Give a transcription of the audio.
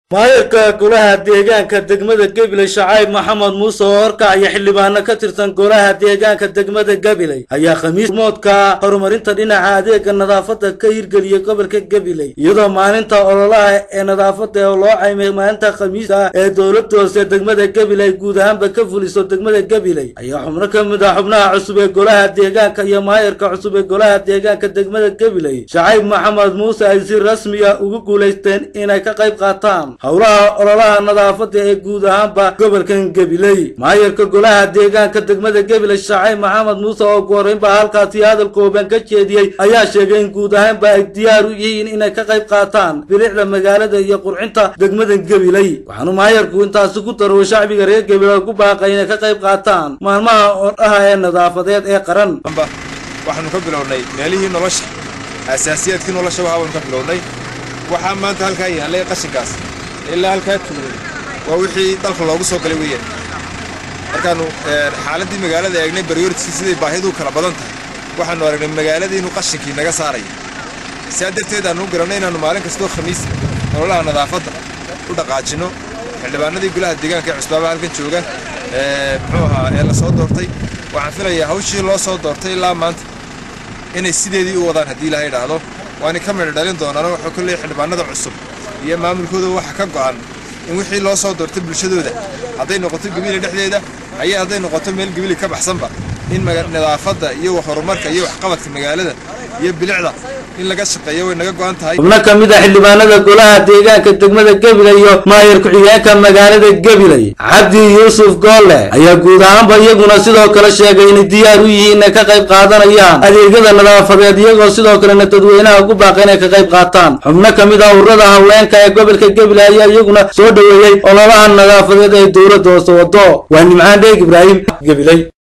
maayirka golaha deegaanka degmada gabiley shacayb maxamed muuse oo horkacaya xildhibaano ka tirsan golaha deegaanka degmada gabiley ayaa khamiis moodka horumarinta dhinaca adeega nadaafada ka hirgeliyey gobolka gabiley iyadoo maalinta ololaha ee nadaafada ee loo caymay maalinta khamiista ee dowlada hoose degmada gabiley guud ahaanba ka fuliso degmada gabiley ayaa xubno ka mid ah xubnaha cusub ee golaha deegaanka iyo maayirka cusub ee golaha deegaanka degmada gabiley shacayb maxamed muuse ay si rasmiya ugu guulaysteen inay ka qayb qaataan howlaha ololaha nadaafada ee guud ahaanba gobolkan gabiley maayirka golaha deegaanka degmada gabiley shacayb maxamed muuse oo ugu horreynba halkaasi hadal kooban ka jeediyey ayaa sheegay in guud ahaanba ay diyaar u yihiin inay ka qayb qaataan bilicda magaalada iyo qurxinta degmada gabiley waxaanu maayirku intaasi ku darwo shacbiga reer gabiley ku baaqay inay ka qayb qaataan maalmaha odhaha ee nadaafadeed ee qaran waxaanu ka bilownay meelihii nolosha asaasiyaadkii nolosha waxaanu ka bilownay waxaa maanta halkaa yaallay qashinkaas ilaa halkaa tuulay waa wixii dalka loogu soo galay weeyaan markaannu xaaladdii magaalada eegnay baryoritiskii siday baahidu kala badan tahay waxaannu aragnay magaaladii inuu qashinkii naga saaraya sidaa darteed aannu u garannay inaannu maalin kastoo khamiis nololaha nadaafadda u dhaqaajinno xildhibaanadii golaha deegaanka ee cusbaabaha halkan jooga muxuu ahaa ee la soo doortay waxaan filayaa hawshii loo soo doortay ilaa maanta inay sideedii u wadaan haddii ilaha idhaahdo waana ka midho dhalin doonaano wuxuu ku leeyahy xildhibaanada cusub iyo maamulkooda waxa ka go'an in wixii loo soo doortay bulshadooda hadday noqoto gabile dhexdeeda ayaa hadday noqoto meel gabili ka baxsanba in nadaafadda iyo horumarka iyo waxqabadka magaalada iyo bilicda in laga shaqeeyo way naga go'an tahay xubno ka mid a xildhibaanada golaha deegaanka degmada gabiley iyo maayir ku-xigeenka magaalada gabiley cabdi yuusuf goolle ayaa guud ahaanba iyaguna sidoo kale sheegay inay diyaar u yihiin inay ka qayb qaadanayaan adeegyada nadaafadeed iyagoo sidoo kalena dadweynaha ku baaqa inay ka qayb qaataan xubno ka mid ah ururada haweenka ee gobolka gabiley ayaa iyaguna soo dhoweeyey ololaha nadaafadeed ee dowladda hoose wado waa nimcaan dheeg ibraahim gabiley